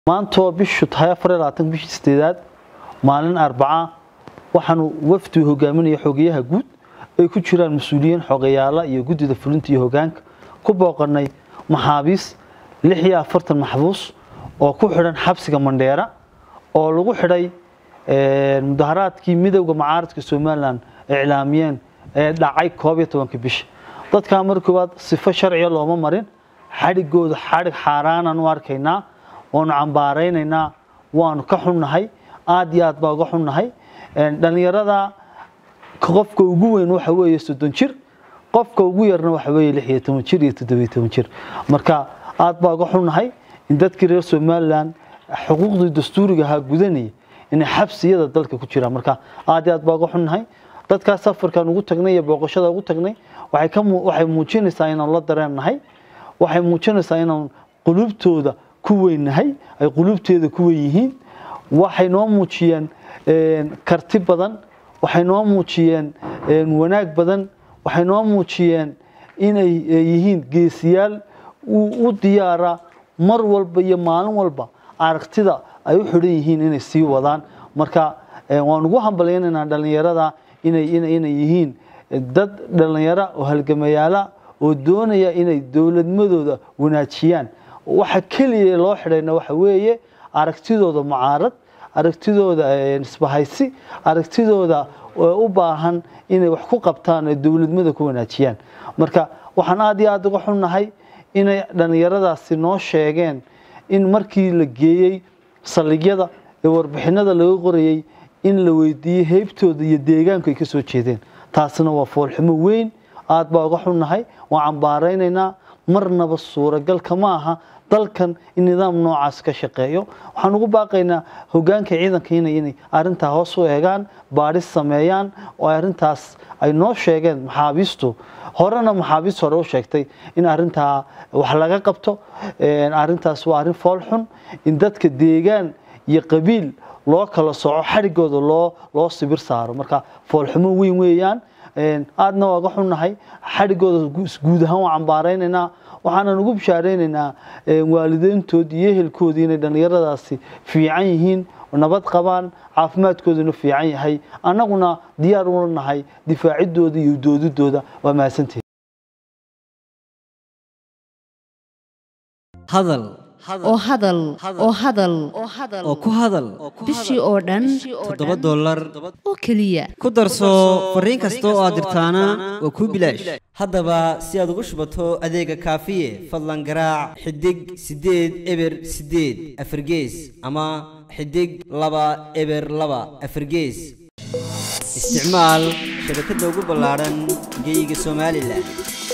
maantoo bishu tahay afar iyo labaatan bishii sideedaad maalin arbaca waxaanu wafdi hogaaminaya xogeyaha guud ay ku jiraan mas-uuliyiin xogeyaala iyo guddida fulinta iyo hogaanka ku booqanay maxaabiis lix iyo afartan maxbuus oo ku xidhan xabsiga mandheera oo lagu xidhay mudaharaadkii midowda macaaradka somalilan iclaamiyeen ee dhacay koob iyo tobanka bisha dadkaa mar koowaad sifo sharciga looma marin xadhigooda xadhig xaaraanaan u arkaynaa waanu cambaaraynaynaa waanu ka xunnahay aad iyo aad baa uga xunnahay dhallinyarada qofka ugu weyn waxa weeye soddon jir qofka ugu yarna waxa weeye lix iyo toban jir iyo toddobiyo toban jir marka aad baa uga xunnahay in dadkii reer somalilan xuquuqdii dastuuriga ahaa gudanaya inay xabsiyada dalka ku jiraan marka aad iyo aad baa uga xunnahay dadkaas safarkan ugu tagnay iyo booqashada ugu tagnay waxay ka waxay muujinaysaa inaan la dareennahay waxay muujinaysaa inaan qulubtooda ku weynahay ay qulubteeda ku weyn yihiin waxay noo muujiyeen karti badan waxay noo muujiyeen wanaag badan waxay noo muujiyeen inay yihiin geesiyaal u diyaara mar walba iyo maalin walba aragtida ay u xidhan yihiin inay sii wadaan marka waan ugu hambalyaynaynaa dhallinyarada inay inay yihiin dad dhallinyaro oo halgamayaala oo doonaya inay dowladmadooda wanaajiyaan waxa keliya loo xidhayna waxa weeye aragtidooda mucaarad aragtidooda isbahaysi aragtidooda u baahan inay wax ku qabtaan ee dowladnimada ku wanaajiyaan marka waxaan aad iyo aad uga xunnahay inay dhallinyaradaasi noo sheegeen in markii la geeyey saldhigyada ee warbixinada laga qorayey in la weydiiyey heybtooda iyo deegaanku ay ka soo jeedeen taasina waa foolxumo weyn aad baa uga xunnahay waan cambaaraynaynaa marnaba suuragalka ma aha dalkan in nidaam noocaas ka shaqeeyo waxaan ugu baaqaynaa hogaanka ciidanka inay inay arrintaa hoos u eegaan baadhis sameeyaan oo arrintaas ay noo sheegeen maxaabiistu horena maxaabiist hore u sheegtay in arrintaa wax laga qabto arrintaas waa arrin foolxun in dadka deegaan iyo qabiil loo kala soco xadhigooda loo loo sibir saaro marka foolxumo weyn weeyaan aadna waa ga xunnahay xadhigooda guud ahaan waa cambaaraynaynaa waxaanan ugu bishaaraynaynaa waalideyntood iyo ehelkoodii inay dhallinyaradaasi fiican yihiin nabad qabaan caafimaadkooduna fiican yahay annaguna diyaar ula nahay difaacidooda iyo doodidooda waa mahadsantihin hadal oo hadal oo hadal oo ku hadal bishii oo dhan toddoba dollar oo keliya ku darso fariin kasta oo aad dirtaana waa kuu bilaash haddaba si aad ugu shubato adeega kaafiye fadlan garaac xidig siddeed eber siddeed afargees ama xidig laba eber laba afargees isticmaal shabakadda ugu ballaadhan geeyiga somalilan